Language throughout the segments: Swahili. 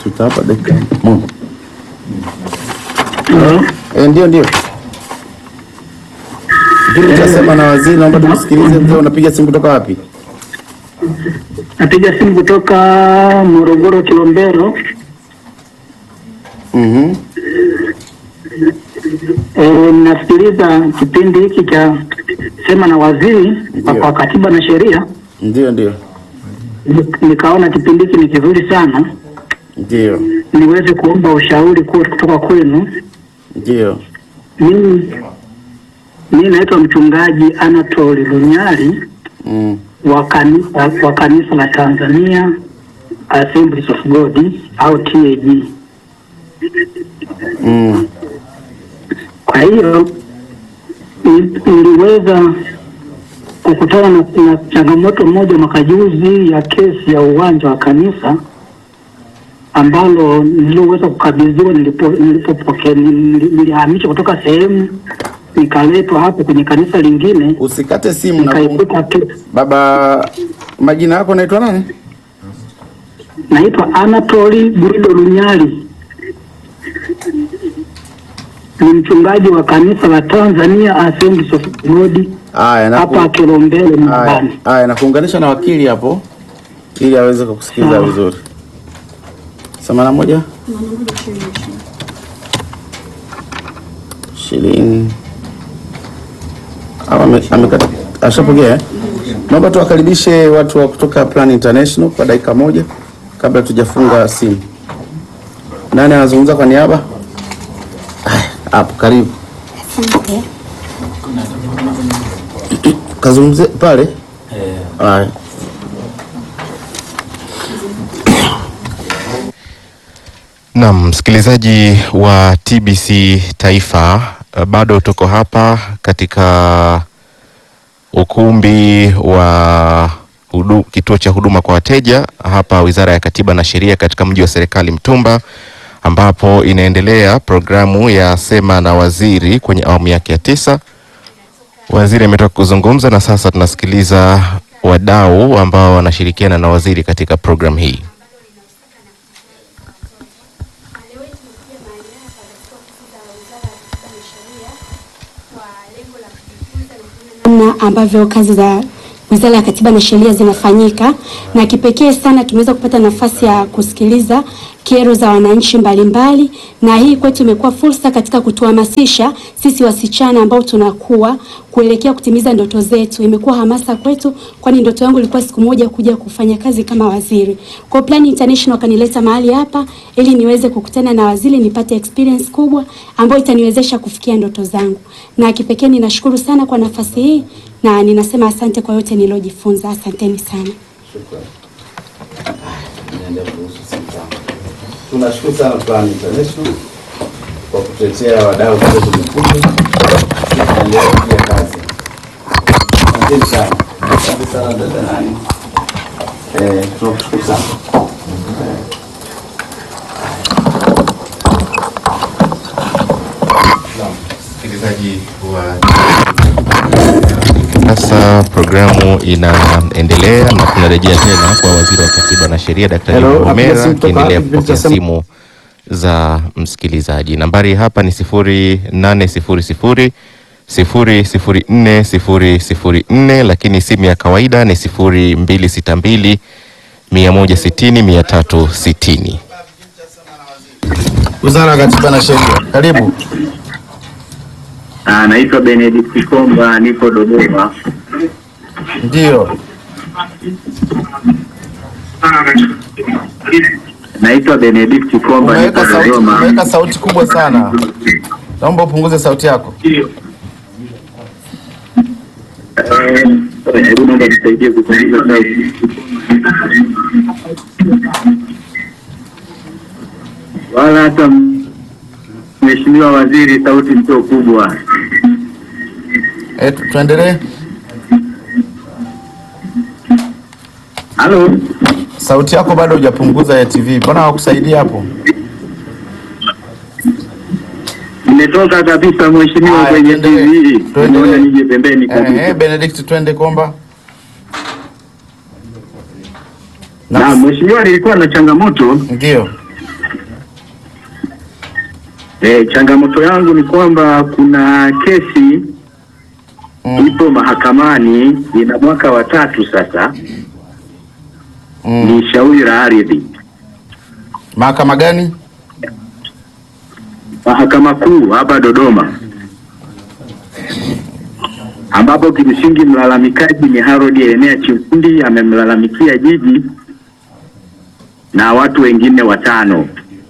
tutawapa dakika moja. Eh, ndio ndio. Kile utasema na waziri, naomba tumsikilize. Mzee, unapiga simu kutoka wapi? Napiga simu kutoka Morogoro Kilombero. Mhm. E, nasikiliza kipindi hiki cha sema na waziri Ndio. kwa katiba na sheria. Ndio ndio. Ni- Nikaona kipindi hiki ni kizuri sana, Ndio. niweze kuomba ushauri ku- kutoka kwenu. Ndio. Mimi mimi naitwa mchungaji Anatoli Lunyali Mm. wa kanisa wa kanisa la Tanzania Assemblies of God au TAG. Mm. Kwa hiyo ni- niliweza kukutana na, na changamoto moja mwaka juzi ya kesi ya uwanja wa kanisa ambalo niliweza kukabidhiwa nilipo nilipopokea nili- nilihamishwa kutoka sehemu nikaletwa hapo kwenye kanisa lingine Usikate simu na kum... nikaikuta kesi. Baba, majina yako naitwa nani? Naitwa Anatoli Guido Lunyali, ni mchungaji wa kanisa la Tanzania Assemblies of God Haya, na hapa Kilombero Haya, nyumbani. haya nakuunganisha na wakili hapo ili aweze kukusikiliza Sawa. vizuri. Themanini na moja shilingi Au ame- amekata ashapokea. eh? Naomba tuwakaribishe watu wa kutoka Plan International kwa dakika moja kabla tujafunga simu. Nani anazungumza kwa niaba? Haya, Hapo karibu. Asante. Kazungumzie pale. Haya. Naam, msikilizaji wa TBC Taifa, eh, bado tuko hapa katika ukumbi wa hudu, kituo cha huduma kwa wateja hapa Wizara ya Katiba na Sheria katika mji wa serikali Mtumba, ambapo inaendelea programu ya Sema na Waziri kwenye awamu yake ya tisa. Waziri ametoka kuzungumza na sasa tunasikiliza wadau ambao wanashirikiana na waziri katika programu hii. namna ambavyo kazi za Wizara ya Katiba na Sheria zinafanyika, na kipekee sana tumeweza kupata nafasi ya kusikiliza kero za wananchi mbalimbali, na hii kwetu imekuwa fursa katika kutuhamasisha sisi wasichana ambao tunakuwa kuelekea kutimiza ndoto zetu. Imekuwa hamasa kwetu, kwani ndoto yangu ilikuwa siku moja kuja kufanya kazi kama waziri. Kwa Plan International kanileta mahali hapa ili niweze kukutana na waziri, nipate experience kubwa ambayo itaniwezesha kufikia ndoto zangu, na kipekee ninashukuru sana kwa nafasi hii na ninasema asante kwa yote niliojifunza. Asanteni sana. Tunashukuru sana Plan International kwa kutetea wadau wetu mkubwa. Tunaendelea kufanya kazi. Asante sana. Asante sana dada nani. Eh, tunashukuru sana. Msikilizaji wa sasa, programu inaendelea na tunarejea tena kwa waziri wa katiba na sheria Daktari Hello, napiga Mvomera simu kutoka akiendelea wapi? kupokea Nitasema- simu za msikilizaji. Nambari hapa ni sifuri nane sifuri sifuri sifuri sifuri nne sifuri sifuri nne, lakini simu ya kawaida ni sifuri mbili sita mbili mia moja sitini mia tatu sitini. Wizara ya Katiba na Sheria. Karibu. Ah, naitwa Benedict Komba, nipo Dodoma. Ndio. Naitwa Benedict Komba, nipo Umeweka sauti, Dodoma. umeweka sauti kubwa sana. Naomba upunguze sauti yako. Eh, Hebu naomba nisaidie kupunguza sauti. Wala hata Mheshimiwa Waziri, sauti sio kubwa. Eh, tu- tuendelee. Halo, Sauti yako bado hujapunguza ya TV. Mbona hawakusaidia hapo? nimetoka kabisa Mheshimiwa Haya, kwenye tuendelee. TV. Tuendelee. Naona nije pembeni Eh, kabisa. eh, Benedict twende Komba. Na Mheshimiwa, nilikuwa na changamoto Ndio. E, changamoto yangu ni kwamba kuna kesi Mm. ipo mahakamani ina mwaka wa tatu sasa, Mm. ni shauri la ardhi, Mahakama gani? mahakama kuu hapa Dodoma, ambapo kimsingi mlalamikaji ni Harold Enea Chifundi amemlalamikia jiji na watu wengine watano.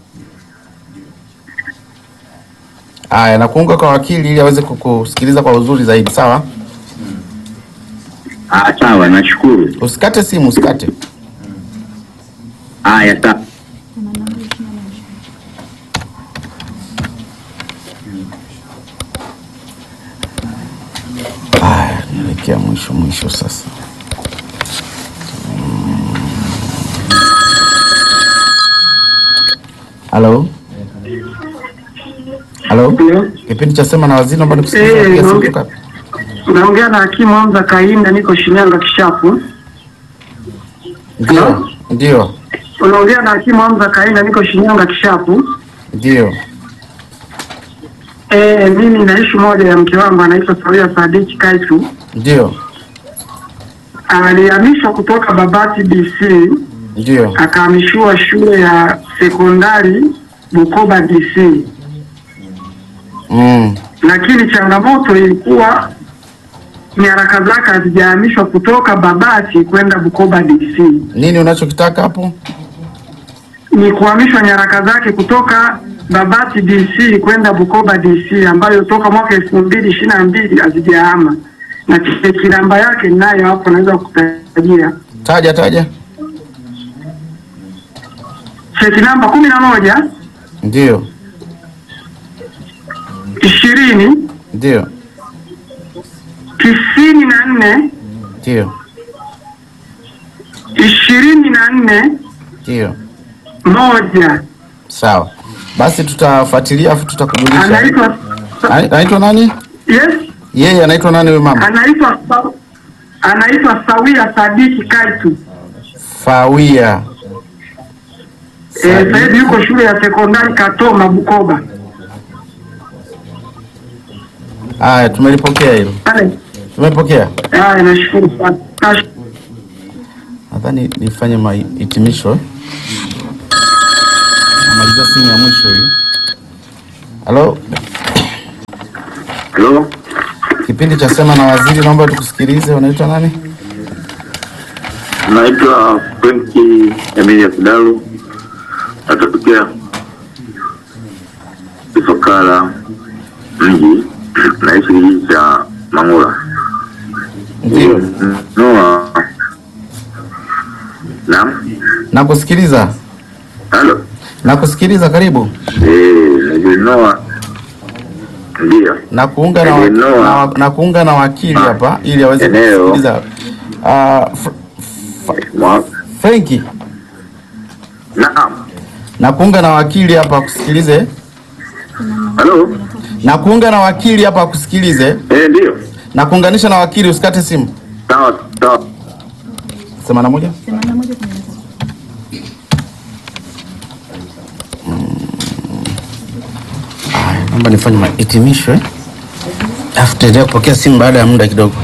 Aya, na kuunga kwa wakili ili aweze kukusikiliza kwa uzuri zaidi, sawa? Ah, sawa, nashukuru. Usikate simu, usikate. Haya, sawa. Aya, naelekea mwisho mwisho sasa. Mm. Halo? Halo? Kipindi cha sema na waziri, naomba nikusikilize. Eh, Napiga simu naongea. kutoka- Naongea na hakimu Hamza Kainda, niko Shinyanga Kishapu. Ndio, ndio, Unaongea na hakimu Hamza Kainda, niko Shinyanga Kishapu. ndio. Eh, mimi naishi moja ya mke wangu anaitwa Sawia Sadiki Kaitu. Ndio, Alihamishwa kutoka Babati DC ndio. akahamishiwa shule ya sekondari Bukoba DC, Mm. lakini changamoto ilikuwa nyaraka zake hazijahamishwa kutoka Babati kwenda Bukoba DC. Nini unachokitaka hapo? ni kuhamishwa nyaraka zake kutoka Babati DC kwenda Bukoba DC ambayo toka mwaka elfu mbili ishirini na mbili hazijahama na cheki namba yake ninayo hapo, naweza kukutajia Taja, taja. cheki namba kumi na moja Ndio, ishirini ndio, tisini na nne ndio, ishirini na nne ndio. moja. Sawa, basi tutafuatilia afu tutakujulisha. Anaitwa Ana- Anaitwa nani? yes, Yeye anaitwa nani huyo mama? anaitwa Sa- anaitwa Sawia Sadiki Kaitu. Fawia. Eh, sasa hivi yuko shule ya sekondari Katoma Bukoba. Haya, tumelipokea hilo, Pale. tumepokea. Haya, nashukuru sana. Nash- Nadhani nifanye mahitimisho. eh. Namalizia simu ya mwisho hii. Halo, Halo, kipindi cha sema na waziri, naomba tukusikilize. Unaitwa nani? naitwa Frenki Emilia Kidalu, natokea Ifakara mji, naishi kijiji cha Mangula. Ndio, Noa, naam, nakusikiliza, halo, nakusikiliza. Karibu. eh, najinoa, ndio na kuunga na, wa, na, na kuunga na wakili hapa ili aweze Eneo. kusikiliza. Uh, Fr Mwa- Frenki, naam, na kuunga na wakili hapa akusikilize, halo, na kuunga na wakili hapa akusikilize, eh, ndio, na kuunganisha na wakili, usikate simu. sawa sawa. Sema na moja. Aya, Naomba nifanye mahitimisho eh, alafu tutaendelea kupokea simu baada ya muda kidogo.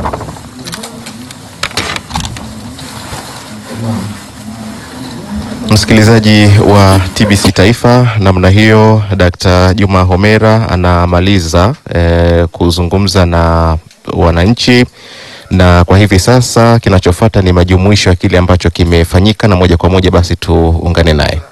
Msikilizaji wa TBC Taifa, namna hiyo Dkt. Juma Homera anamaliza eh, kuzungumza na wananchi, na kwa hivi sasa kinachofuata ni majumuisho ya kile ambacho kimefanyika, na moja kwa moja basi tuungane naye.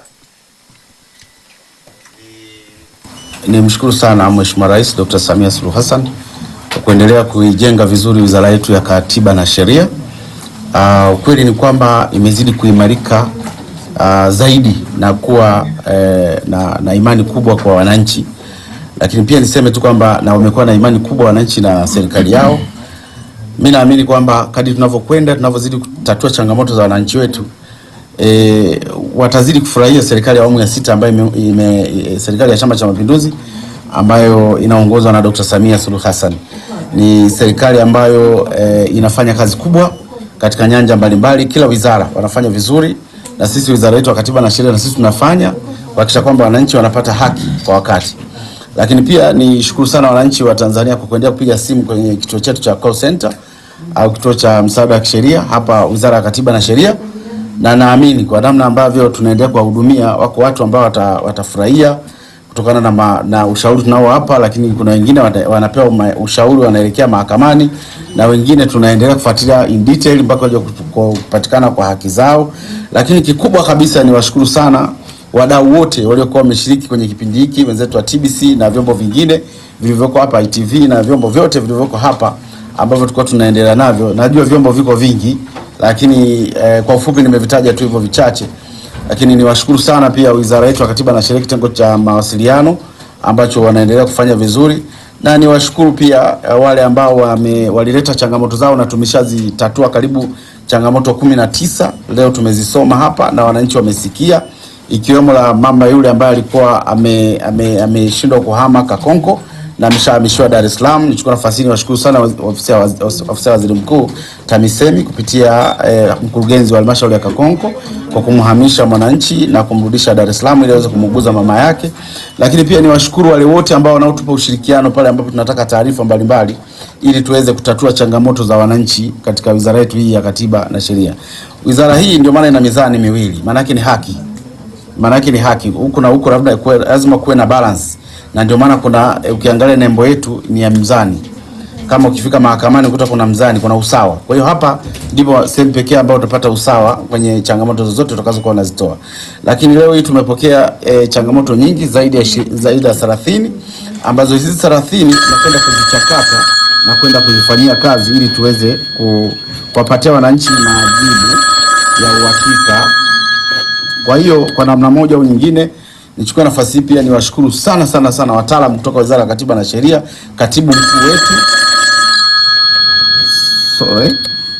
Nimshukuru sana Mheshimiwa Rais Dr. Samia Suluhu Hassan kwa kuendelea kuijenga vizuri wizara yetu ya Katiba na Sheria. Uh, ukweli ni kwamba imezidi kuimarika uh, zaidi na kuwa eh, na, na imani kubwa kwa wananchi, lakini pia niseme tu kwamba na wamekuwa na imani kubwa wananchi na serikali yao. Mi naamini kwamba kadri tunavyokwenda tunavyozidi kutatua changamoto za wananchi wetu e, watazidi kufurahia serikali ya awamu ya sita ambayo ime, ime, e, serikali ya Chama cha Mapinduzi ambayo inaongozwa na Dr. Samia Suluhu Hassan. Ni serikali ambayo e, inafanya kazi kubwa katika nyanja mbalimbali, kila wizara wanafanya vizuri na sisi wizara yetu ya Katiba na Sheria na sisi tunafanya kuhakikisha kwamba wananchi wanapata haki kwa wakati. Lakini pia ni shukuru sana wananchi wa Tanzania kwa kuendelea kupiga simu kwenye kituo chetu cha call center au kituo cha msaada wa kisheria hapa Wizara ya Katiba na Sheria, na naamini kwa namna ambavyo tunaendelea kuwahudumia, wako watu ambao wata, watafurahia kutokana na, ma, na ushauri tunao hapa, lakini kuna wengine wata, wanapewa ma, ushauri wanaelekea mahakamani na wengine tunaendelea kufuatilia in detail mpaka waje kupatikana kwa haki zao. Lakini kikubwa kabisa ni washukuru sana wadau wote waliokuwa wameshiriki kwenye kipindi hiki, wenzetu wa TBC na vyombo vingine vilivyoko hapa ITV na vyombo vyote vilivyoko hapa ambavyo tulikuwa tunaendelea navyo. Najua vyombo viko vingi, lakini eh, kwa ufupi nimevitaja tu hivyo vichache, lakini niwashukuru sana pia wizara yetu ya Katiba na Sheria, kitengo cha mawasiliano ambacho wanaendelea kufanya vizuri, na niwashukuru pia eh, wale ambao wame, walileta changamoto zao na tumeshazitatua karibu changamoto kumi na tisa leo tumezisoma hapa na wananchi wamesikia, ikiwemo la mama yule ambaye alikuwa ameshindwa ame, ame kuhama Kakonko na ameshahamishiwa Dar es Salaam. Nichukua nafasi hii niwashukuru sana ofisi ya ofisi ya waziri mkuu TAMISEMI kupitia eh, mkurugenzi wa halmashauri ya Kakonko kwa kumhamisha mwananchi na kumrudisha Dar es Salaam ili aweze kumuuguza mama yake. Lakini pia niwashukuru wale wote ambao wanaotupa ushirikiano pale ambapo tunataka taarifa mbalimbali ili tuweze kutatua changamoto za wananchi katika wizara yetu hii ya Katiba na Sheria. Wizara hii ndio maana ina mizani miwili, maana yake ni haki, maana yake ni haki huku na huku, labda lazima kuwe na balance na ndio maana kuna e, ukiangalia nembo yetu ni ya mzani. Kama ukifika mahakamani ukuta kuna mzani, kuna usawa. Kwa hiyo hapa ndipo sehemu pekee ambayo utapata usawa kwenye changamoto zozote utakazokuwa unazitoa. Lakini leo hii tumepokea e, changamoto nyingi zaidi ya zaidi ya 30 ambazo hizi 30 tunakwenda kuzichakata na kwenda kuzifanyia kazi ili tuweze kuwapatia wananchi majibu ya uhakika. Kwa hiyo kwa namna moja au nyingine nichukue nafasi hii pia niwashukuru sana sana sana wataalamu kutoka Wizara ya Katiba na Sheria, katibu mkuu wetu sorry,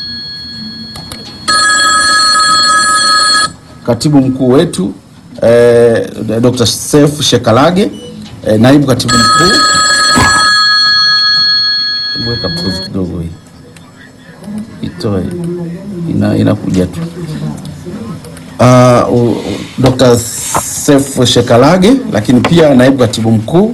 katibu mkuu wetu eh, Dr. Seif Shekalage eh, naibu katibu mkuu, weka pause kidogo hii itoe, ina inakuja tu uh, uh, Dr. Seif Shekalage, lakini pia naibu katibu mkuu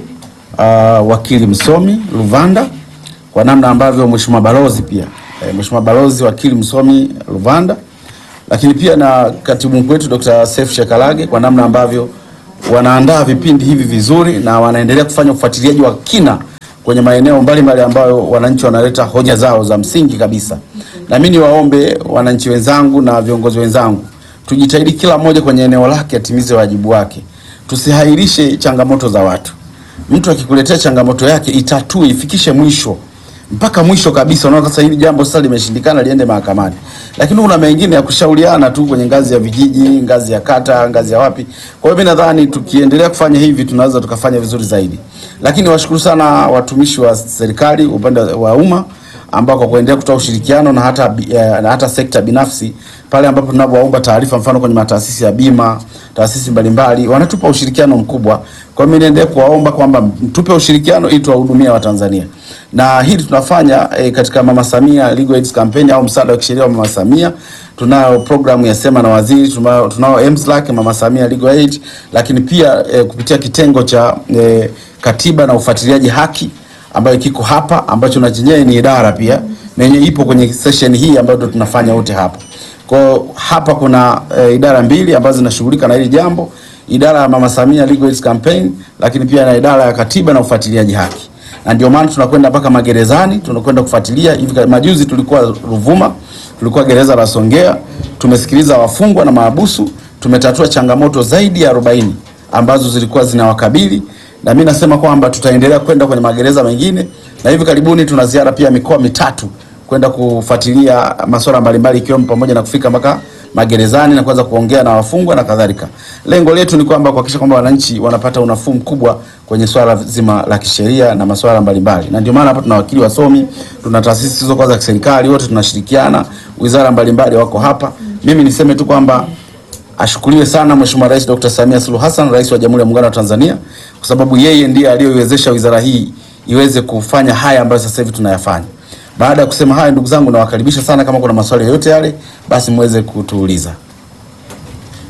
uh, wakili msomi Luvanda, kwa namna ambavyo mheshimiwa balozi pia e, mheshimiwa balozi wakili msomi Luvanda, lakini pia na katibu mkuu wetu Dr. Seif Shekalage kwa namna ambavyo wanaandaa vipindi hivi vizuri na wanaendelea kufanya ufuatiliaji wa kina kwenye maeneo mbalimbali ambayo wananchi wanaleta hoja zao za msingi kabisa. Na mimi niwaombe wananchi wenzangu na viongozi wenzangu tujitahidi kila mmoja kwenye eneo lake atimize wajibu wake. Tusihairishe changamoto za watu. Mtu akikuletea changamoto yake itatue, ifikishe mwisho mpaka mwisho kabisa. Unaona, sasa hili jambo sasa limeshindikana, liende mahakamani, lakini kuna mengine ya kushauriana tu kwenye ngazi ya vijiji, ngazi ya kata, ngazi ya wapi. Kwa hiyo mimi nadhani tukiendelea kufanya hivi tunaweza tukafanya vizuri zaidi, lakini washukuru sana watumishi wa serikali upande wa umma ambao kwa kuendelea kutoa ushirikiano na hata, eh, na hata sekta binafsi pale ambapo tunapoomba taarifa, mfano kwenye mataasisi ya bima, taasisi mbalimbali wanatupa ushirikiano mkubwa. Kwa hiyo mimi niendelee kuwaomba kwamba mtupe ushirikiano ili tuwahudumie Watanzania, na hili tunafanya eh, katika Mama Samia Legal Aid Campaign au msaada wa kisheria wa Mama Samia. Tunayo programu ya Sema na Waziri, tunao, tunao MSLAC Mama Samia Legal Aid, lakini pia eh, kupitia kitengo cha eh, katiba na ufuatiliaji haki ambayo kiko hapa ambacho na chenyewe ni idara pia na yenyewe ipo kwenye session hii ambayo tunafanya wote hapa. Kwa hapa kuna e, idara mbili ambazo zinashughulika na hili jambo, idara ya Mama Samia Legal Aid Campaign, lakini pia na idara ya katiba na ufuatiliaji haki, na ndio maana tunakwenda mpaka magerezani, tunakwenda kufuatilia. Hivi majuzi tulikuwa Ruvuma, tulikuwa gereza la Songea, tumesikiliza wafungwa na maabusu, tumetatua changamoto zaidi ya 40 ambazo zilikuwa zinawakabili na mimi nasema kwamba tutaendelea kwenda kwenye magereza mengine, na hivi karibuni tuna ziara pia mikoa mitatu kwenda kufuatilia masuala mbalimbali ikiwemo pamoja na kufika mpaka magerezani na kuanza kuongea na wafungwa na kadhalika. Lengo letu ni kwamba kuhakikisha kwamba wananchi wanapata unafuu mkubwa kwenye swala zima la kisheria na masuala mbalimbali, na ndio maana hapa tuna wakili wasomi, tuna taasisi hizo kwa za kiserikali, wote tunashirikiana, wizara mbalimbali wako hapa. Mimi niseme tu kwamba ashukuriwe sana Mheshimiwa Rais Dr. Samia Suluhu Hassan, Rais wa Jamhuri ya Muungano wa Tanzania, kwa sababu yeye ndiye aliyoiwezesha wizara hii iweze kufanya haya ambayo sasa hivi tunayafanya. Baada ya kusema haya, ndugu zangu, nawakaribisha sana. Kama kuna maswali yoyote yale, basi muweze kutuuliza.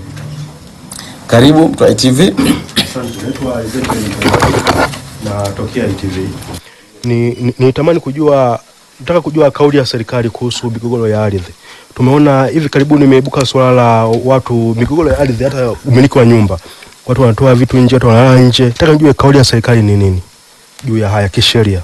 Karibu mtu wa ITV. Asante, naitwa Ezekiel Mtandao, natokea ITV. Ni, ni, nitamani kujua nataka kujua kauli ya serikali kuhusu migogoro ya ardhi. Tumeona hivi karibuni imeibuka suala la watu migogoro ya ardhi, hata umiliki wa nyumba, watu wanatoa vitu nje, watu wanalala nje. Nataka nijue kauli ya serikali ni nini juu ya haya kisheria.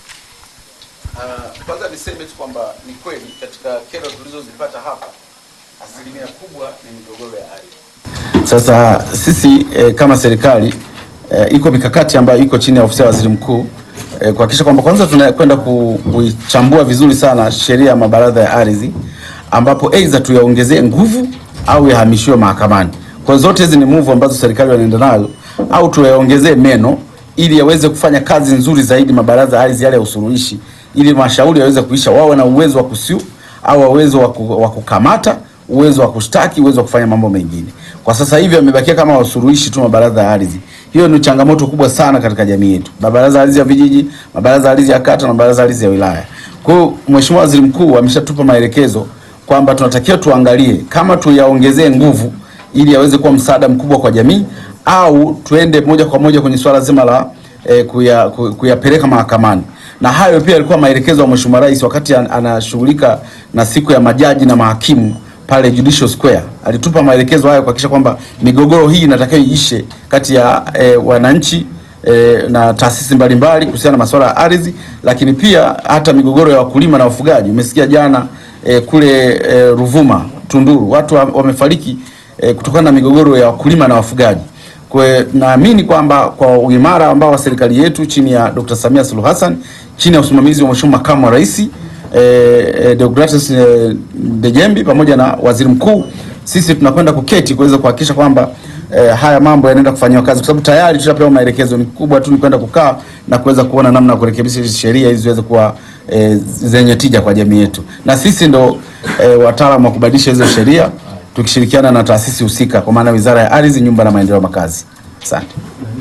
Kwanza niseme tu kwamba ni kweli katika kero tulizozipata hapa asilimia kubwa ni migogoro ya ardhi. Sasa sisi eh, kama serikali eh, iko mikakati ambayo iko chini ya ofisi ya waziri mkuu eh, kuhakikisha kwamba kwanza tunakwenda ku, kuichambua vizuri sana sheria ya mabaraza ya ardhi ambapo aidha tuyaongezee nguvu au yahamishiwe mahakamani. Kwa hiyo zote hizi ni move ambazo serikali wanaenda nayo au tuyaongezee meno ili yaweze kufanya kazi nzuri zaidi mabaraza ya ardhi yale ya usuluhishi ili mashauri yaweze kuisha, wawe na uwezo wa kusiu au uwezo wa ku- wa kukamata, uwezo wa kushtaki, uwezo wa kufanya mambo mengine. Kwa sasa hivi wamebakia kama wasuluhishi tu mabaraza ya ardhi. Hiyo ni changamoto kubwa sana katika jamii yetu, mabaraza ya ardhi ya vijiji, mabaraza ya ardhi ya kata na mabaraza ya ardhi ya wilaya. Kwa hiyo Mheshimiwa Waziri Mkuu ameshatupa maelekezo kwamba tunatakiwa tuangalie kama tuyaongezee nguvu ili yaweze kuwa msaada mkubwa kwa jamii au tuende moja kwa moja kwenye swala zima la eh, kuya, ku- kuyapeleka mahakamani. Na hayo pia yalikuwa maelekezo ya Mheshimiwa Rais wakati an- anashughulika na siku ya majaji na mahakimu pale Judicial Square. Alitupa maelekezo hayo kuhakikisha kwamba migogoro hii inatakiwa iishe kati ya eh, wananchi eh, na taasisi mbalimbali kuhusiana na masuala ya ardhi, lakini pia hata migogoro ya wakulima na wafugaji. Umesikia jana eh, kule eh, Ruvuma, Tunduru, watu wa- wamefariki eh, kutokana na migogoro ya wakulima na wafugaji. Kwa hiyo naamini kwamba kwa uimara ambao wa serikali yetu chini ya Dr. Samia Suluhu Hassan chini ya usimamizi wa Mheshimiwa Makamu wa Rais eh, eh, Deogratus eh, Dejembi pamoja na Waziri Mkuu, sisi tunakwenda kuketi kuweza kuhakikisha kwamba eh, haya mambo yanaenda kufanyiwa kazi, kwa sababu tayari tushapewa maelekezo. Ni kubwa tu ni kwenda kukaa na kuweza kuona namna ya kurekebisha hizi sheria ili ziweze kuwa eh, zenye tija kwa jamii yetu, na sisi ndo eh, wataalamu wa kubadilisha hizo sheria tukishirikiana na taasisi husika, kwa maana Wizara ya Ardhi, Nyumba na Maendeleo ya Makazi. Asante.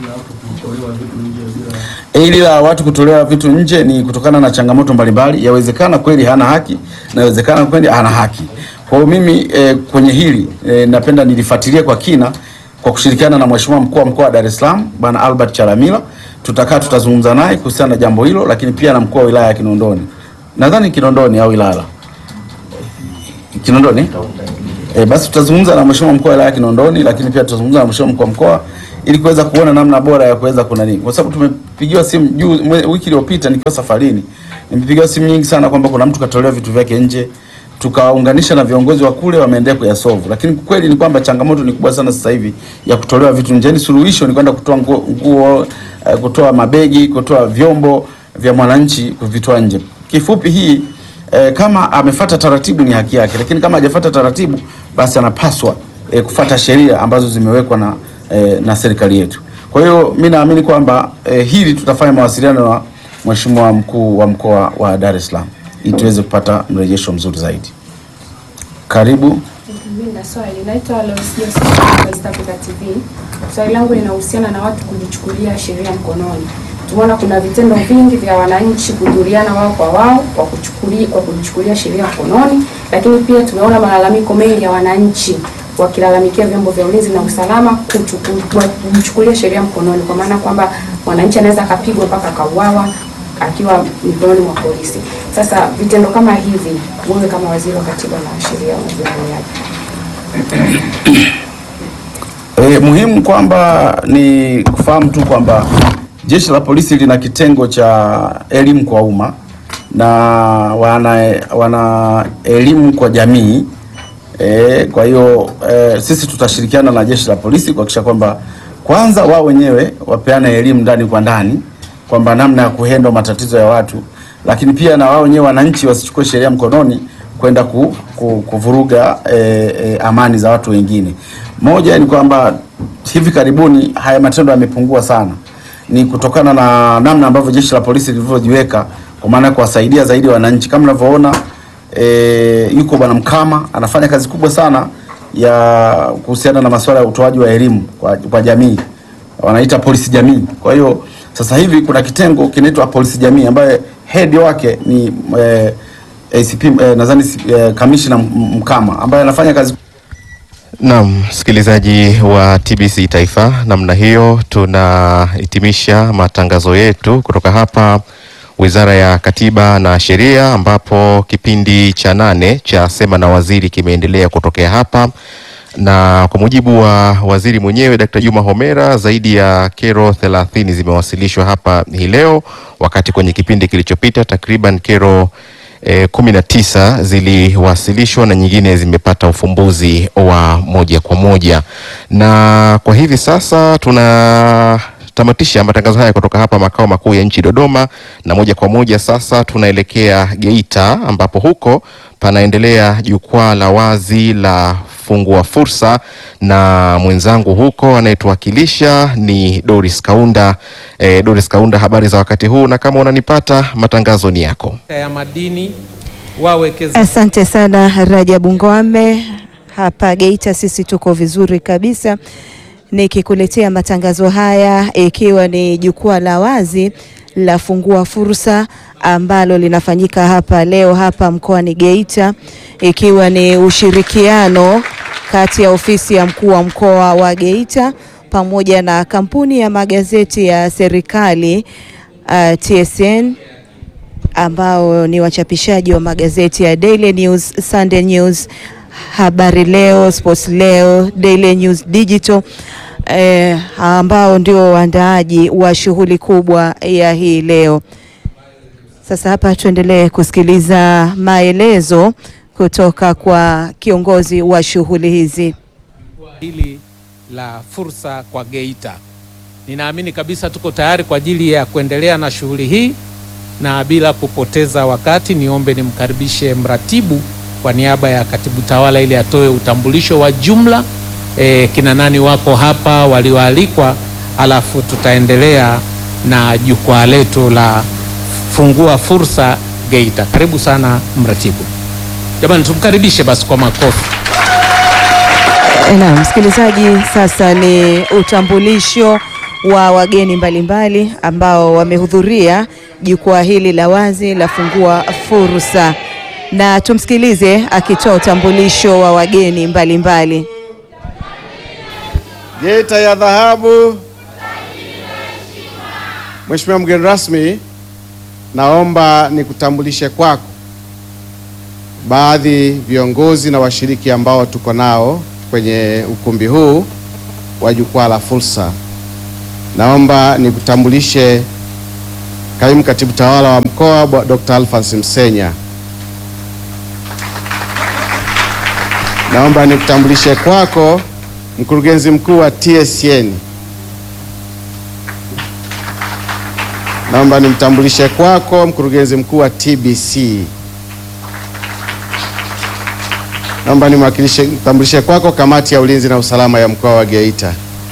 Hili la watu kutolewa vitu nje ni kutokana na changamoto mbalimbali. Yawezekana kweli hana haki na yawezekana kweli ana haki. Kwa hiyo mimi eh, kwenye hili eh, napenda nilifuatilie kwa kina kwa kushirikiana na Mheshimiwa mkuu wa mkoa wa Dar es Salaam Bwana Albert Chalamila. Tutakaa tutazungumza naye kuhusiana na jambo hilo, lakini pia na mkuu wa wilaya ya Kinondoni, nadhani Kinondoni au Ilala, Kinondoni. E, basi tutazungumza na mheshimiwa mkuu wa wilaya ya Kinondoni, lakini pia tutazungumza na mheshimiwa mkuu wa mkoa ili kuweza kuona namna bora ya kuweza kuna nini, kwa sababu tumepigiwa simu juu mwe- wiki iliyopita nikiwa safarini, nimepigiwa simu nyingi sana kwamba kuna mtu katolewa vitu vyake nje, tukawaunganisha na viongozi wa kule, wameendelea kuyasolve, lakini kweli ni kwamba changamoto ni kubwa sana sasa hivi ya kutolewa vitu nje. Yani suluhisho ni kwenda kutoa nguo, nguo eh, kutoa mabegi, kutoa vyombo vya mwananchi kuvitoa nje. Kifupi hii eh, kama amefata taratibu ni haki yake, lakini kama hajafata taratibu basi anapaswa eh, kufata sheria ambazo zimewekwa na, eh, na serikali yetu. Kwa hiyo mi naamini kwamba eh, hili tutafanya mawasiliano na mheshimiwa mkuu wa mkoa wa Dar es Salaam ili tuweze kupata mrejesho mzuri zaidi. Karibu. Mimi na swali naitwa Lois Joseph kutoka East Africa TV. Swali langu linahusiana na watu kujichukulia sheria mkononi. Tumeona kuna vitendo vingi vya wananchi kudhuriana wao kwa wao kwa kuchukulia kwa kujichukulia sheria mkononi, lakini pia tumeona malalamiko mengi ya wananchi wakilalamikia vyombo vya ulinzi na usalama kuchuku- kujichukulia sheria mkononi, kwa maana kwamba mwananchi anaweza akapigwa mpaka akauawa akiwa mikononi mwa polisi. Sasa vitendo kama hivi, wewe kama waziri wa katiba na sheria unavionaje? E, muhimu kwamba ni kufahamu tu kwamba jeshi la polisi lina kitengo cha elimu kwa umma na wana, wana elimu kwa jamii e, kwa hiyo e, sisi tutashirikiana na jeshi la polisi kuhakikisha kwamba kwanza wao wenyewe wapeane elimu ndani kwa ndani kwamba namna ya kuhendwa matatizo ya watu, lakini pia na wao wenyewe wananchi wasichukue sheria mkononi kwenda ku, ku, kuvuruga e, e, amani za watu wengine. Moja ni kwamba hivi karibuni haya matendo yamepungua sana, ni kutokana na namna ambavyo jeshi la polisi lilivyojiweka kwa maana ya kuwasaidia zaidi wananchi. Kama unavyoona e, yuko bwana Mkama anafanya kazi kubwa sana ya kuhusiana na masuala ya utoaji wa elimu kwa, kwa jamii wanaita polisi jamii. Kwa hiyo sasa hivi kuna kitengo kinaitwa polisi jamii ambaye head wake ni eh, ACP eh, nadhani eh, kamishna M- Mkama ambaye anafanya kazi Naam, msikilizaji wa TBC Taifa, namna hiyo tunahitimisha matangazo yetu kutoka hapa Wizara ya Katiba na Sheria, ambapo kipindi cha nane cha Sema na Waziri kimeendelea kutokea hapa, na kwa mujibu wa waziri mwenyewe Dkt. Juma Homera, zaidi ya kero 30 zimewasilishwa hapa hii leo, wakati kwenye kipindi kilichopita takriban kero E, kumi na tisa ziliwasilishwa na nyingine zimepata ufumbuzi wa moja kwa moja, na kwa hivi sasa tunatamatisha matangazo haya kutoka hapa makao makuu ya nchi Dodoma, na moja kwa moja sasa tunaelekea Geita ambapo huko panaendelea jukwaa la wazi la fungua fursa, na mwenzangu huko anayetuwakilisha ni Doris Kaunda. E, Doris Kaunda, habari za wakati huu, na kama unanipata matangazo ni yako. ya madini wawekeza Asante sana Rajabu Ngwame. Hapa Geita sisi tuko vizuri kabisa, nikikuletea matangazo haya ikiwa ni jukwaa la wazi la fungua fursa ambalo linafanyika hapa leo hapa mkoani Geita, ikiwa ni ushirikiano kati ya ofisi ya mkuu wa mkoa wa Geita pamoja na kampuni ya magazeti ya serikali uh, TSN ambao ni wachapishaji wa magazeti ya Daily News, Sunday News, Habari Leo, Sports Leo, Daily News Digital eh, ambao ndio waandaaji wa shughuli kubwa ya hii leo. Sasa hapa tuendelee kusikiliza maelezo kutoka kwa kiongozi wa shughuli hizi. hili la fursa kwa Geita. Ninaamini kabisa tuko tayari kwa ajili ya kuendelea na shughuli hii, na bila kupoteza wakati, niombe nimkaribishe mratibu kwa niaba ya katibu tawala ili atoe utambulisho wa jumla e, kina nani wako hapa walioalikwa, alafu tutaendelea na jukwaa letu la fungua fursa Geita. Karibu sana mratibu. Jamani, tumkaribishe basi kwa makofi. Na msikilizaji, sasa ni utambulisho wa wageni mbalimbali ambao wamehudhuria jukwaa hili la wazi la fungua fursa, na tumsikilize akitoa utambulisho wa wageni mbalimbali. Geita ya dhahabu. Mheshimiwa mgeni rasmi, naomba nikutambulishe kwako baadhi viongozi na washiriki ambao tuko nao kwenye ukumbi huu wa jukwaa la fursa. Naomba nikutambulishe kaimu katibu tawala wa mkoa Bwa- Dr. Alphonse Msenya. Naomba nikutambulishe kwako mkurugenzi mkuu wa TSN. Naomba nimtambulishe kwako mkurugenzi mkuu wa TBC. Naomba nimwakilishe nitambulishe kwako kamati ya ulinzi na usalama ya mkoa wa Geita.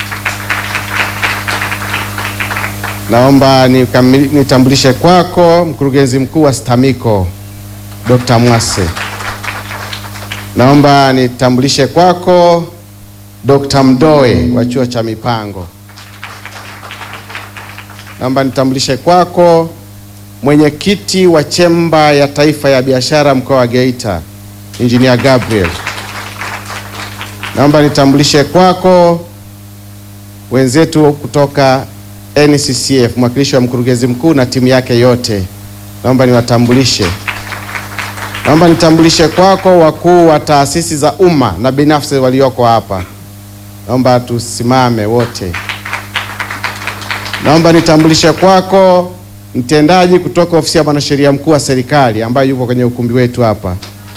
Naomba nikami- nitambulishe kwako mkurugenzi mkuu wa STAMICO Dr. Mwase. Naomba nitambulishe kwako Dr. Mdoe wa chuo cha mipango. Naomba nitambulishe kwako mwenyekiti wa chemba ya taifa ya biashara mkoa wa Geita, Engineer Gabriel. Naomba nitambulishe kwako wenzetu kutoka NCCF, mwakilishi wa mkurugenzi mkuu na timu yake yote. Naomba niwatambulishe. Naomba nitambulishe kwako wakuu wa taasisi za umma na binafsi walioko hapa. Naomba tusimame wote. Naomba nitambulishe kwako mtendaji kutoka ofisi ya mwanasheria mkuu wa serikali ambaye yupo kwenye ukumbi wetu hapa.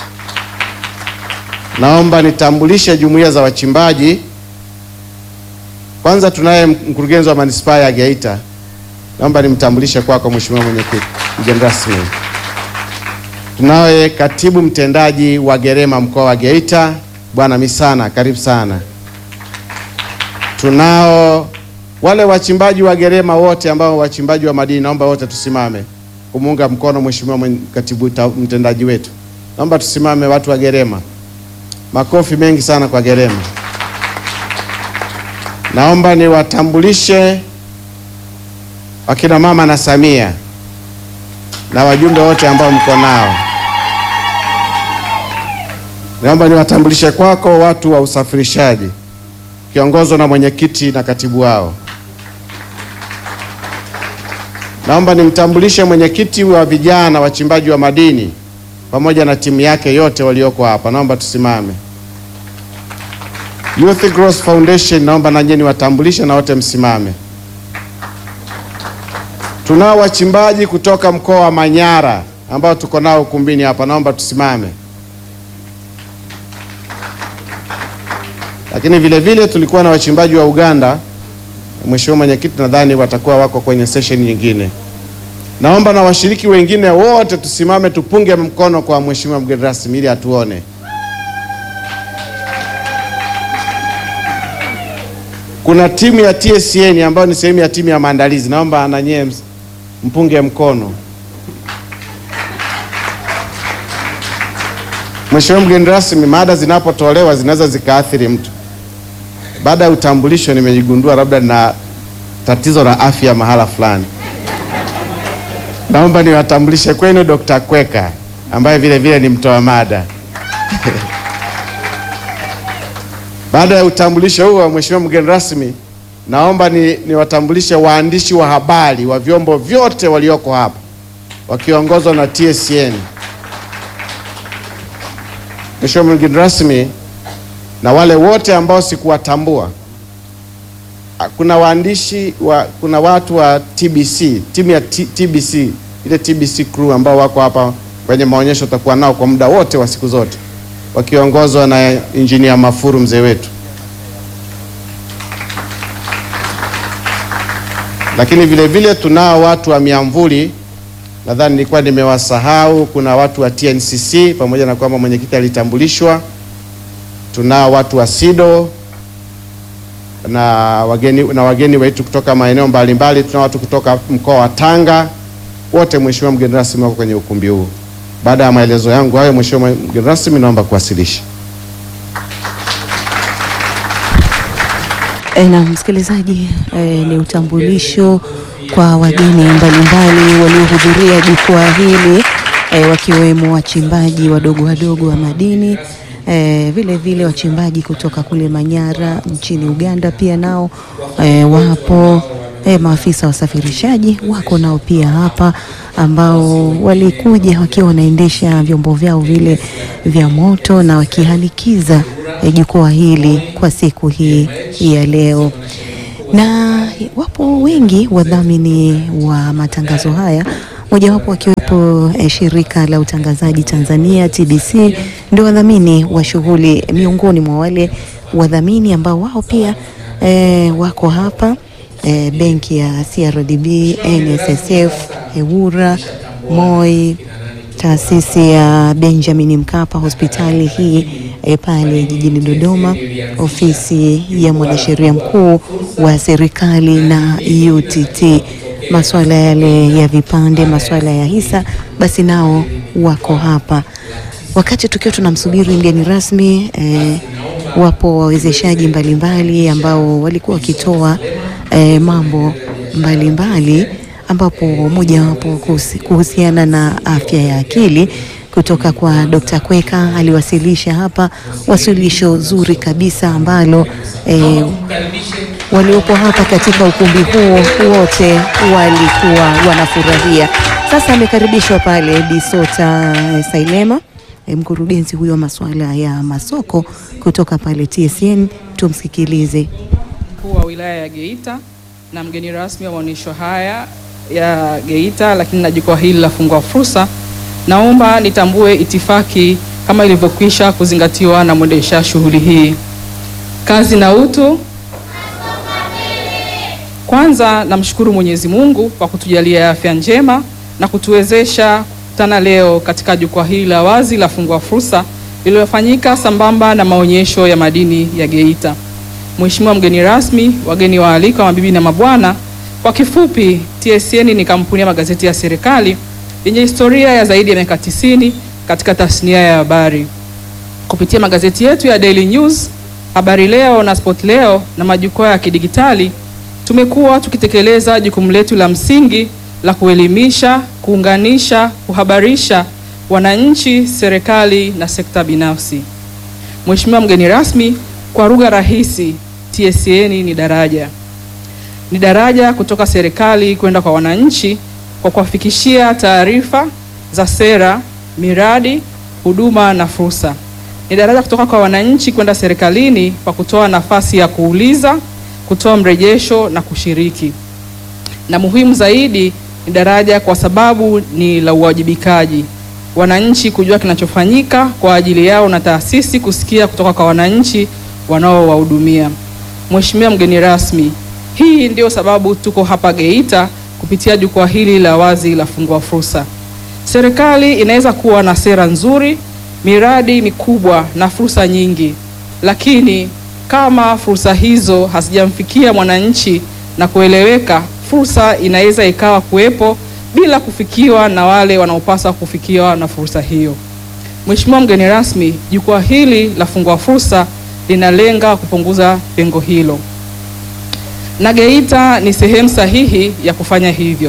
Naomba nitambulishe jumuiya za wachimbaji. Kwanza tunaye mkurugenzi wa manispaa ya Geita. Naomba nimtambulishe kwako mheshimiwa mwenyekiti, mgeni rasmi. Tunaye katibu mtendaji wa Gerema mkoa wa Geita, Bwana Misana, karibu sana. Tunao wale wachimbaji wa Gerema wote ambao wachimbaji wa madini, naomba wote tusimame kumuunga mkono mheshimiwa mwen- katibu ta- mtendaji wetu. Naomba tusimame watu wa Gerema. Makofi mengi sana kwa Gerema. Naomba niwatambulishe wakina mama na Samia na wajumbe wote ambao mko nao. Naomba niwatambulishe kwako watu wa usafirishaji kiongozwa na mwenyekiti na katibu wao. Naomba nimtambulishe mwenyekiti wa vijana wachimbaji wa madini pamoja na timu yake yote walioko hapa. Naomba tusimame. Youth Growth Foundation, naomba na nyinyi niwatambulishe na wote msimame. Tunao wachimbaji kutoka mkoa wa Manyara ambao tuko nao ukumbini hapa, naomba tusimame. Lakini vile vile tulikuwa na wachimbaji wa Uganda. Mheshimiwa Mwenyekiti, nadhani watakuwa wako kwenye session nyingine. Naomba na washiriki wengine wote tusimame, tupunge mkono kwa Mheshimiwa mgeni rasmi ili atuone. Kuna timu ya TSN ambayo ni sehemu ya timu ya maandalizi, naomba na nyie ms- mpunge mkono. Mheshimiwa mgeni rasmi, mada zinapotolewa zinaweza zikaathiri mtu. Baada ya utambulisho, nimejigundua labda na tatizo la afya mahala fulani. Naomba niwatambulishe kwenu Dr. Kweka ambaye vile vile ni mtoa mada. Baada ya utambulisho huo, Mheshimiwa mgeni rasmi, naomba ni niwatambulishe waandishi wa habari wa vyombo vyote walioko hapa wakiongozwa na TSN. Mheshimiwa mgeni rasmi, na wale wote ambao sikuwatambua, Ah, kuna waandishi wa, kuna watu wa TBC, timu ya T, TBC, ile TBC crew ambao wako hapa kwenye maonyesho, tutakuwa nao kwa muda wote wa siku zote wakiongozwa na injinia Mafuru mzee wetu. Lakini vile vile tunao watu wa miamvuli, nadhani nilikuwa nimewasahau. Kuna watu wa TNCC pamoja na kwamba mwenyekiti alitambulishwa. Tunao watu wa SIDO na wageni, na wageni wetu kutoka maeneo mbalimbali. Tunao watu kutoka mkoa wa Tanga, wote mheshimiwa mgeni rasmi wako kwenye ukumbi huu. Baada ya maelezo yangu hayo, mheshimiwa mgeni rasmi, naomba kuwasilisha. E, na msikilizaji e, ni utambulisho kwa wageni mbalimbali waliohudhuria jukwaa hili e, wakiwemo wachimbaji wadogo wadogo wa madini e, vile vile wachimbaji kutoka kule Manyara nchini Uganda pia nao e, wapo e, maafisa wa usafirishaji wako nao pia hapa ambao walikuja wakiwa wanaendesha vyombo vyao vile vya moto na wakihanikiza e, jukwaa hili kwa siku hii ya leo na wapo wengi wadhamini wa matangazo haya, mojawapo wakiwepo eh, shirika la utangazaji Tanzania TBC, ndio wadhamini wa shughuli, miongoni mwa wale wadhamini ambao wao pia eh, wako hapa eh, benki ya CRDB, NSSF, EWURA, MOI, taasisi ya Benjamin Mkapa, hospitali hii e, pale jijini Dodoma, ofisi ya mwanasheria mkuu wa serikali na UTT, masuala yale ya vipande, masuala ya hisa, basi nao wako hapa. Wakati tukiwa tunamsubiri mgeni rasmi e, wapo wawezeshaji mbalimbali ambao walikuwa wakitoa e, mambo mbalimbali ambapo mojawapo kuhusi- kuhusiana na afya ya akili kutoka kwa Dr. Kweka aliwasilisha hapa wasilisho zuri kabisa ambalo eh, waliopo hapa katika ukumbi huo wote walikuwa wanafurahia. Sasa amekaribishwa pale Bisota eh, Sailema eh, mkurugenzi huyo wa masuala ya masoko kutoka pale TSN. Tumsikilize. mkuu wa wilaya ya Geita na mgeni rasmi wa maonyesho haya ya Geita, lakini na jukwaa hili la Fungua Fursa, naomba nitambue itifaki kama ilivyokwisha kuzingatiwa na mwendesha shughuli hii. Kazi na utu. Kwanza namshukuru Mwenyezi Mungu kwa kutujalia afya njema na kutuwezesha kukutana leo katika jukwaa hili la wazi la Fungua Fursa lililofanyika sambamba na maonyesho ya madini ya Geita. Mheshimiwa mgeni rasmi, wageni waalikwa, mabibi na mabwana, kwa kifupi, TSN ni kampuni ya magazeti ya serikali yenye historia ya zaidi ya miaka 90 katika tasnia ya habari. Kupitia magazeti yetu ya Daily News, Habari Leo na Sport Leo na majukwaa ya kidigitali, tumekuwa tukitekeleza jukumu letu la msingi la kuelimisha, kuunganisha, kuhabarisha wananchi, serikali na sekta binafsi. Mheshimiwa mgeni rasmi, kwa lugha rahisi, TSN ni daraja, ni daraja kutoka serikali kwenda kwa wananchi kwa kuwafikishia taarifa za sera, miradi, huduma na fursa. Ni daraja kutoka kwa wananchi kwenda serikalini kwa kutoa nafasi ya kuuliza, kutoa mrejesho na kushiriki. Na muhimu zaidi, ni daraja kwa sababu ni la uwajibikaji, wananchi kujua kinachofanyika kwa ajili yao na taasisi kusikia kutoka kwa wananchi wanaowahudumia. Mheshimiwa mgeni rasmi, hii ndio sababu tuko hapa Geita kupitia jukwaa hili la wazi la Fungua Fursa. Serikali inaweza kuwa na sera nzuri, miradi mikubwa na fursa nyingi, lakini kama fursa hizo hazijamfikia mwananchi na kueleweka, fursa inaweza ikawa kuwepo bila kufikiwa na wale wanaopaswa kufikiwa na fursa hiyo. Mheshimiwa mgeni rasmi, jukwaa hili la Fungua Fursa linalenga kupunguza pengo hilo na Geita ni sehemu sahihi ya kufanya hivyo.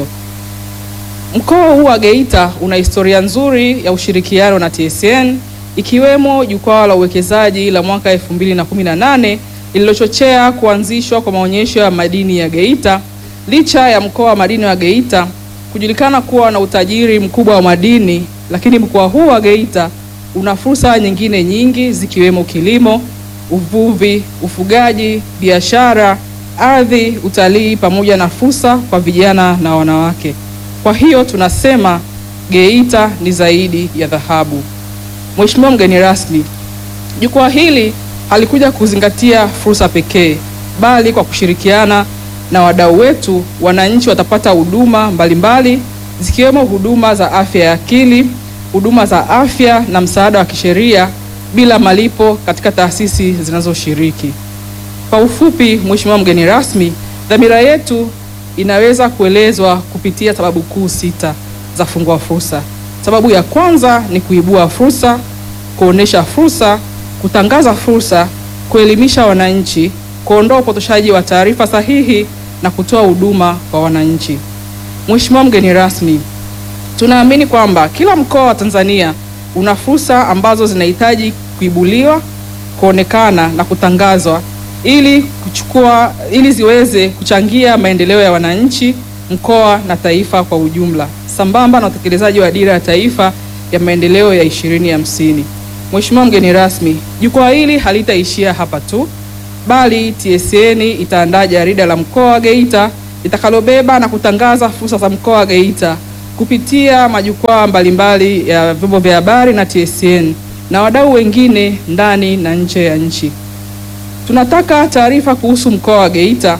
Mkoa huu wa Geita una historia nzuri ya ushirikiano na TSN ikiwemo jukwaa la uwekezaji la mwaka 2018 lililochochea kuanzishwa kwa maonyesho ya madini ya Geita. Licha ya mkoa wa madini wa Geita kujulikana kuwa na utajiri mkubwa wa madini, lakini mkoa huu wa Geita una fursa nyingine nyingi zikiwemo kilimo, uvuvi, ufugaji, biashara, ardhi, utalii pamoja na fursa kwa vijana na wanawake. Kwa hiyo tunasema Geita ni zaidi ya dhahabu. Mheshimiwa mgeni rasmi, jukwaa hili halikuja kuzingatia fursa pekee, bali kwa kushirikiana na wadau wetu, wananchi watapata huduma mbalimbali zikiwemo huduma za afya ya akili, huduma za afya na msaada wa kisheria bila malipo katika taasisi zinazoshiriki. Kwa ufupi, Mheshimiwa mgeni rasmi, dhamira yetu inaweza kuelezwa kupitia sababu kuu sita za Fungua Fursa. Sababu ya kwanza ni kuibua fursa, kuonesha fursa, kutangaza fursa, kuelimisha wananchi, kuondoa upotoshaji wa taarifa sahihi na kutoa huduma kwa wananchi. Mheshimiwa mgeni rasmi, tunaamini kwamba kila mkoa wa Tanzania una fursa ambazo zinahitaji kuibuliwa, kuonekana na kutangazwa ili kuchukua ili ziweze kuchangia maendeleo ya wananchi, mkoa na taifa kwa ujumla, sambamba na utekelezaji wa dira ya taifa ya maendeleo ya ishirini hamsini. Mheshimiwa mgeni rasmi, jukwaa hili halitaishia hapa tu, bali TSN itaandaa jarida la mkoa wa Geita litakalobeba na kutangaza fursa za mkoa wa Geita kupitia majukwaa mbalimbali ya vyombo vya habari na TSN na wadau wengine ndani na nje ya nchi. Tunataka taarifa kuhusu mkoa wa Geita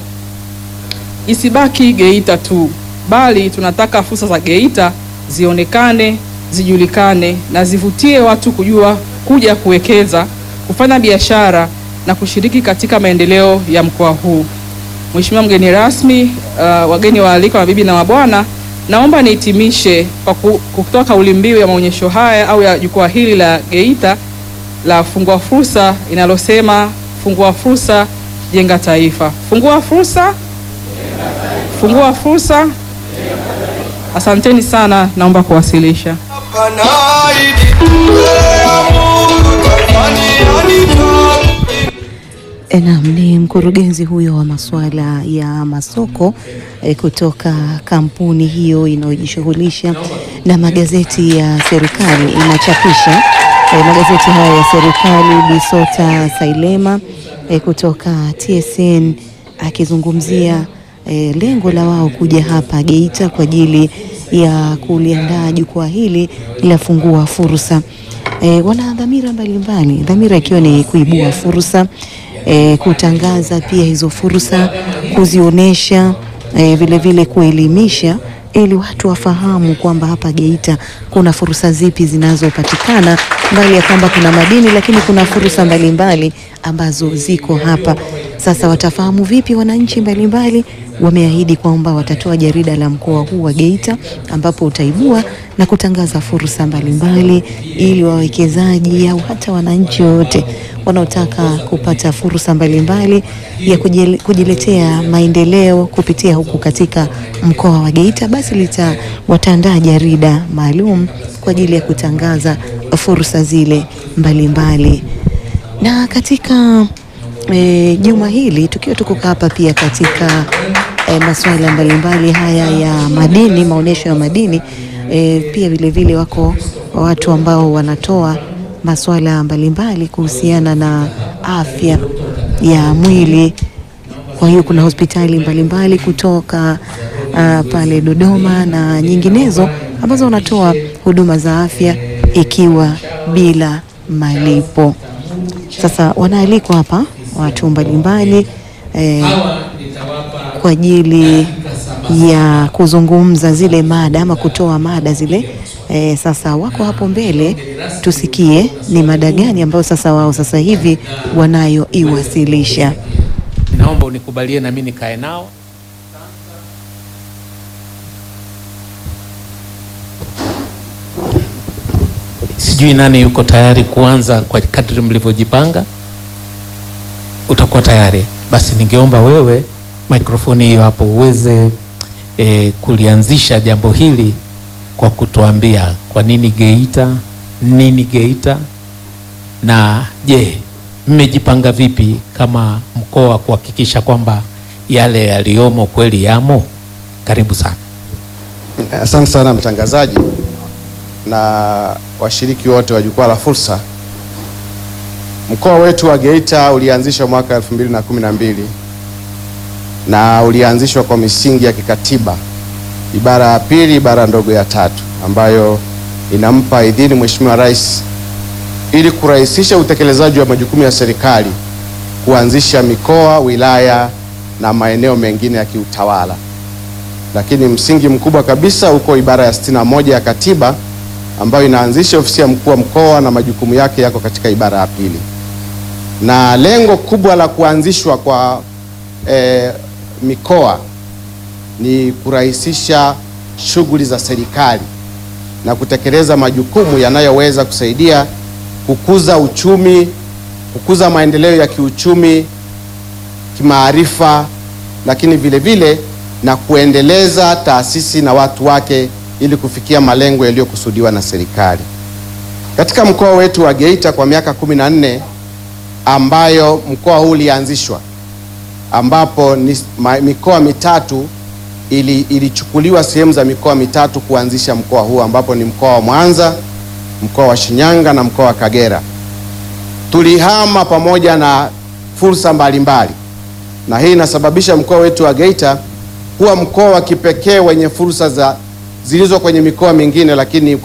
isibaki Geita tu, bali tunataka fursa za Geita zionekane, zijulikane na zivutie watu kujua kuja kuwekeza, kufanya biashara na kushiriki katika maendeleo ya mkoa huu. Mheshimiwa mgeni rasmi, uh, wageni waalikwa, mabibi na mabwana, naomba nihitimishe kwa ku- kutoa kauli mbiu ya maonyesho haya au ya jukwaa hili la Geita la Fungua Fursa inalosema fungua fursa, jenga taifa. Fungua fursa, fungua fursa. Asanteni sana, naomba kuwasilisha. E, Naam, ni mkurugenzi huyo wa masuala ya masoko e, kutoka kampuni hiyo inayojishughulisha na magazeti ya serikali inachapisha e, magazeti haya ya serikali. Bisota Sailema e, kutoka TSN akizungumzia e, lengo la wao kuja hapa Geita kwa ajili ya kuliandaa jukwaa hili la Fungua Fursa. E, wana dhamira mbalimbali, dhamira ikiwa ni kuibua fursa e, kutangaza pia hizo fursa, kuzionyesha e, vile vile kuelimisha ili watu wafahamu kwamba hapa Geita kuna fursa zipi zinazopatikana, mbali ya kwamba kuna madini, lakini kuna fursa mbalimbali ambazo ziko hapa. Sasa watafahamu vipi wananchi mbalimbali? Wameahidi kwamba watatoa jarida la mkoa huu wa Geita ambapo utaibua na kutangaza fursa mbalimbali ili wawekezaji au hata wananchi wote wanaotaka kupata fursa mbalimbali ya kujile- kujiletea maendeleo kupitia huku katika mkoa wa Geita, basi lita wataandaa jarida maalum kwa ajili ya kutangaza fursa zile mbalimbali. Na katika e, juma hili tukiwa tuko hapa pia katika e, masuala mbalimbali haya ya madini, maonyesho ya madini e, pia vile vile wako watu ambao wanatoa masuala mbalimbali kuhusiana na afya ya mwili. Kwa hiyo kuna hospitali mbalimbali kutoka uh, pale Dodoma na nyinginezo ambazo wanatoa huduma za afya ikiwa bila malipo. Sasa wanaalikwa hapa watu mbalimbali eh, kwa ajili ya kuzungumza zile mada ama kutoa mada zile. Eh, sasa wako hapo mbele, tusikie ni mada gani ambayo sasa wao sasa hivi wanayoiwasilisha. Naomba unikubalie na mimi nikae nao. Sijui nani yuko tayari kuanza kwa kadri mlivyojipanga. Utakuwa tayari? Basi ningeomba wewe mikrofoni hiyo hapo uweze e, kulianzisha jambo hili kwa kutuambia kwa nini Geita, nini Geita, na je, mmejipanga vipi kama mkoa kuhakikisha kwamba yale yaliyomo kweli yamo? Karibu sana. Asante sana mtangazaji na washiriki wote wa jukwaa la fursa. Mkoa wetu wa Geita ulianzishwa mwaka 2012 na ulianzishwa kwa misingi ya kikatiba, ibara ya pili, ibara ndogo ya tatu, ambayo inampa idhini Mheshimiwa Rais ili kurahisisha utekelezaji wa majukumu ya serikali kuanzisha mikoa, wilaya na maeneo mengine ya kiutawala. Lakini msingi mkubwa kabisa uko ibara ya sitini na moja ya katiba ambayo inaanzisha ofisi ya mkuu wa mkoa na majukumu yake yako katika ibara ya pili. Na lengo kubwa la kuanzishwa kwa eh, mikoa ni kurahisisha shughuli za serikali na kutekeleza majukumu yanayoweza kusaidia kukuza uchumi, kukuza maendeleo ya kiuchumi, kimaarifa, lakini vile vile na kuendeleza taasisi na watu wake ili kufikia malengo yaliyokusudiwa na serikali. Katika mkoa wetu wa Geita kwa miaka kumi na nne ambayo mkoa huu ulianzishwa, ambapo ni ma, mikoa mitatu ili, ilichukuliwa sehemu za mikoa mitatu kuanzisha mkoa huu ambapo ni mkoa wa Mwanza, mkoa wa Shinyanga na mkoa wa Kagera. Tulihama pamoja na fursa mbalimbali, na hii inasababisha mkoa wetu wa Geita kuwa mkoa wa kipekee wenye fursa za zilizo kwenye mikoa mingine, lakini